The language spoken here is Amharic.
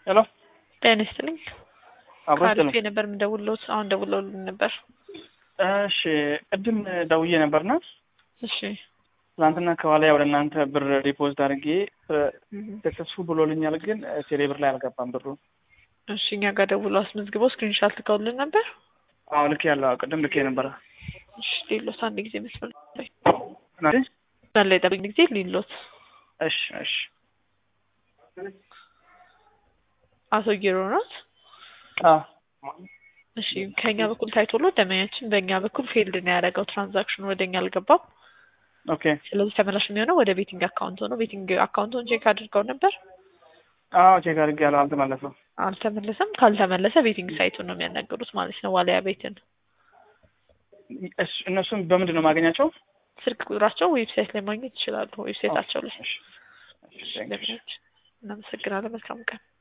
ሄሎ ጤና ይስጥልኝ። አብሮ ከአሪፍ ይስጥልኝ። ነበር የምደውልዎት። አሁን ደውለውልኝ ነበር። እሺ ቅድም ደውዬ ነበርና እሺ ትናንትና ከኋላ ወደ እናንተ ብር ዲፖዚት አድርጌ ሰክሰስፉል ብሎልኛል፣ ግን ቴሌ ብር ላይ አልገባም ብሩ። እሺ እኛ ጋር ደውለው አስመዝግበው ስክሪንሻት ልከውልን ነበር። አዎ ልክ ያለው ቅድም ልክ ነበረ። እሺ ሌሎት አንድ ጊዜ መስመር ላይ ናዲ? መስመር ላይ ጠብኝ ጊዜ ሌሎት እሺ እሺ አቶ ጊሮ ናት። አዎ እሺ ከኛ በኩል ታይቶሎ ደመኛችን በእኛ በኩል ፌልድ ነው ያደረገው። ትራንዛክሽኑ ወደኛ አልገባም። ኦኬ ስለዚህ ተመላሽ የሚሆነው ወደ ቤቲንግ አካውንት ነው። ቤቲንግ አካውንቱን ቼክ አድርገው ነበር፣ አዎ ቼክ አድርጌ ያለው አልተመለሰም። አልተመለሰም። ካልተመለሰ ቤቲንግ ሳይቱን ነው የሚያናገሩት ማለት ነው፣ ዋሊያ ቤትን። እስ- እነሱን በምንድን ነው የማገኛቸው? ስልክ ቁጥራቸው ዌብሳይት ላይ ማግኘት ይችላሉ። ዌብሳይታቸው ላይ እሺ፣ እሺ፣ thank you። ደመኛችን። እናመሰግናለን። መልካም ቀን